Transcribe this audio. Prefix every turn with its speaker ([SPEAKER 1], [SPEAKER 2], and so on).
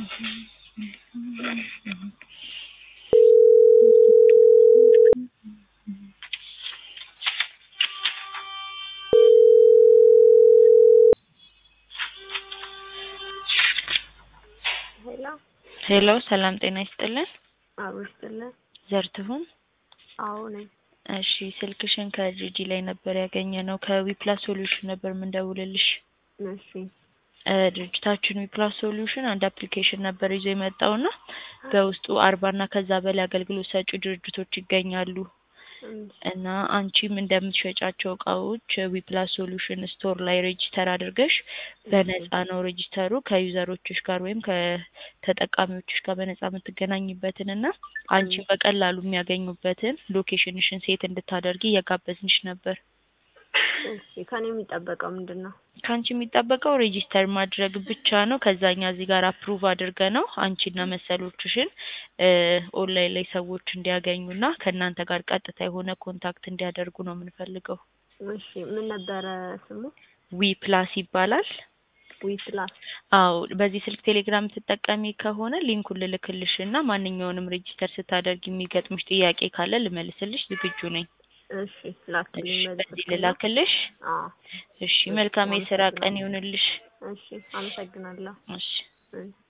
[SPEAKER 1] ሄሎ
[SPEAKER 2] ሄሎ ሰላም ጤና ይስጥልን።
[SPEAKER 1] አዎ ይስጥልን።
[SPEAKER 2] ዘርትሁን
[SPEAKER 1] አዎ ነኝ።
[SPEAKER 2] እሺ ስልክሽን ከጂጂ ላይ ነበር ያገኘነው ከዊፕላስ ሶሉሽን ነበር የምንደውልልሽ።
[SPEAKER 1] እሺ
[SPEAKER 2] እ ድርጅታችን ዊፕላስ ሶሉሽን አንድ አፕሊኬሽን ነበር ይዞ የመጣውና በውስጡ አርባ እና ከዛ በላይ አገልግሎት ሰጪ ድርጅቶች ይገኛሉ እና አንቺም እንደምትሸጫቸው እቃዎች ዊፕላስ ሶሉሽን ስቶር ላይ ሬጂስተር አድርገሽ በነፃ ነው ሬጂስተሩ ከዩዘሮችሽ ጋር ወይም ከተጠቃሚዎችሽ ጋር በነፃ የምትገናኝበትን እና አንቺም በቀላሉ የሚያገኙበትን ሎኬሽንሽን ሴት እንድታደርጊ እየጋበዝንሽ ነበር።
[SPEAKER 1] እሺ ከኔ የሚጠበቀው ምንድን ነው?
[SPEAKER 2] ከአንቺ የሚጠበቀው ሬጂስተር ማድረግ ብቻ ነው። ከዛኛ እዚህ ጋር አፕሩቭ አድርገ ነው አንቺና መሰሎችሽን እ ኦንላይን ላይ ሰዎች እንዲያገኙና ከእናንተ ጋር ቀጥታ የሆነ ኮንታክት እንዲያደርጉ ነው የምንፈልገው።
[SPEAKER 1] እሺ ምን ነበረ ስሙ?
[SPEAKER 2] ዊ ፕላስ ይባላል።
[SPEAKER 1] ዊ ፕላስ
[SPEAKER 2] አዎ በዚህ ስልክ ቴሌግራም ትጠቀሚ ከሆነ ሊንኩን ልልክልሽ እና ማንኛውንም ሬጂስተር ስታደርግ የሚገጥምሽ ጥያቄ ካለ ልመልስልሽ ዝግጁ ነኝ።
[SPEAKER 1] እሺ ላክልኝ
[SPEAKER 2] በዚህ
[SPEAKER 1] መልስ
[SPEAKER 2] ልላክልሽ?
[SPEAKER 1] አዎ
[SPEAKER 2] እሺ መልካም የስራ ቀን ይሁንልሽ።
[SPEAKER 1] እሺ አመሰግናለሁ።
[SPEAKER 2] እሺ
[SPEAKER 1] እሺ